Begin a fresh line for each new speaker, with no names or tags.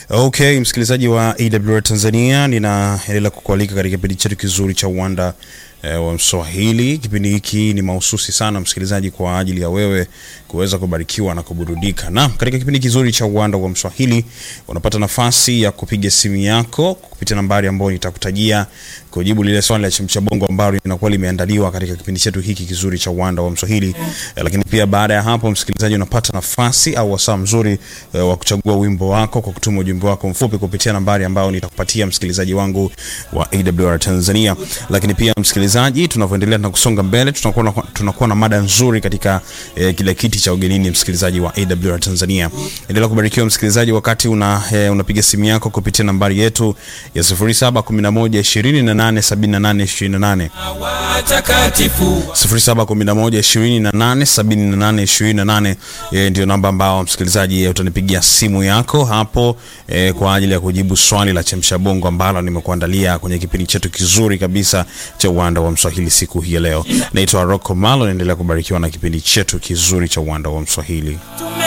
Okay, msikilizaji wa AWR Tanzania, ninaendelea kukualika katika kipindi chetu kizuri cha uwanda eh, wa Mswahili. Kipindi hiki ni mahususi sana msikilizaji, kwa ajili ya wewe kuweza kubarikiwa na kuburudika. Na katika kipindi kizuri cha uwanda wa Mswahili unapata nafasi ya kupiga simu yako kupitia nambari ambayo nitakutajia kujibu lile swali la chemsha bongo ambalo linakuwa limeandaliwa katika kipindi chetu hiki kizuri cha uwanda wa Mswahili. Eh, lakini pia baada ya hapo, msikilizaji, unapata nafasi au wasaa mzuri eh, wa kuchagua wimbo wako kwa kutuma ujumbe wako mfupi kupitia nambari ambayo nitakupatia msikilizaji wangu wa AWR Tanzania. Lakini pia msikilizaji, tunavyoendelea na kusonga mbele, tunakuwa na, tunakuwa na mada nzuri katika eh, kile kiti cha ugenini, msikilizaji wa AWR Tanzania. Endelea kubarikiwa msikilizaji, wakati una eh, unapiga simu yako kupitia nambari yetu ya 0711287828
watakatifu
0711287828 eh, ndio namba ambao msikilizaji eh, utanipigia simu yako hapo eh, kwa ajili ya kujibu swali la chemsha bongo ambalo nimekuandalia kwenye kipindi chetu kizuri kabisa cha uwanda wa Mswahili siku hii ya leo. Naitwa Rocco Malo, naendelea kubarikiwa na kipindi chetu kizuri cha uwanda wa Mswahili.
tume